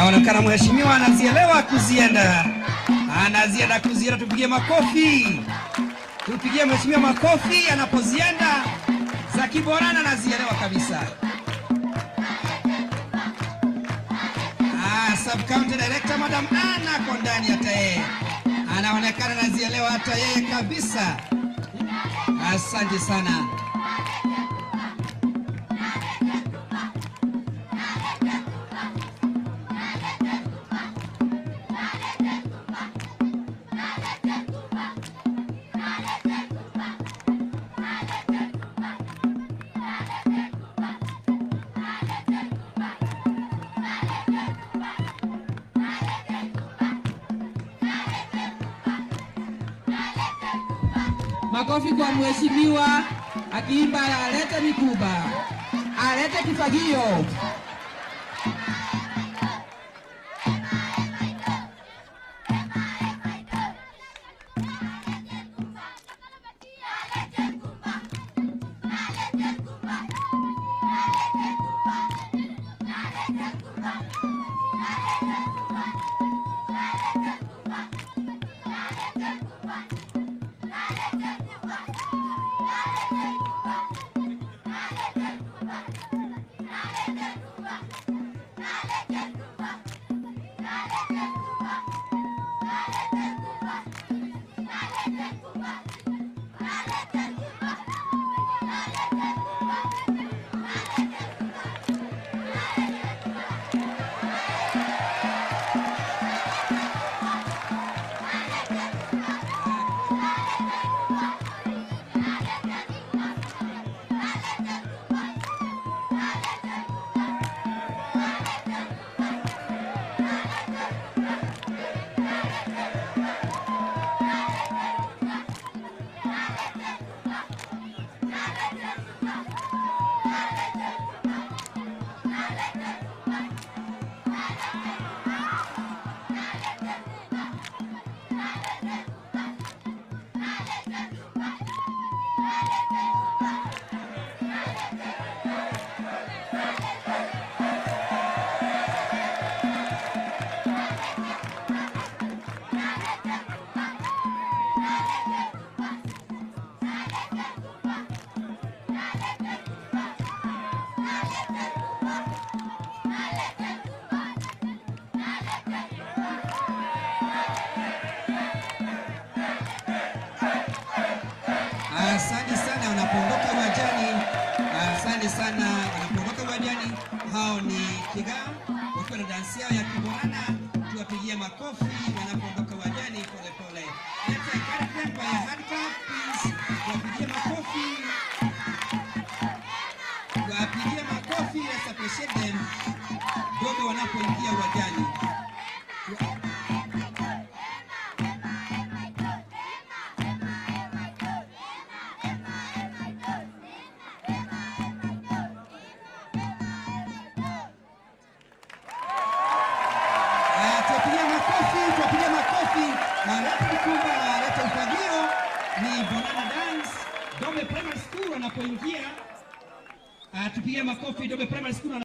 Inaonekana mheshimiwa anazielewa kuzienda, anazienda kuzienda. Tupigie makofi, tupigie mheshimiwa makofi anapozienda za Kiborana, anazielewa kabisa. Ah, sub county director madam Anna ako ndani, hata yeye anaonekana anazielewa hata yeye kabisa. Asante sana. Makofi kwa mheshimiwa akiimba alete mikuba, alete kifagio. Asante sana wanapoondoka uwanjani, asante sana wanapoondoka uwanjani. Hao ni Kigaa wakiwa na dansi yao ya Kiborana, tuwapigie makofi wanapoondoka uwanjani pole pole. Let's encourage them by a hand clap, please. Tuwapigie makofi, tuwapigie makofi, let's appreciate them dogo wanapoingia uwanjani. Ah, tuwapigie makofi, tuwapigie makofi. Walete mkumba, walete ufagio. Ni Bonana Dance Dome Primary School wanapoingia. Ah, tupige makofi Dome Primary School.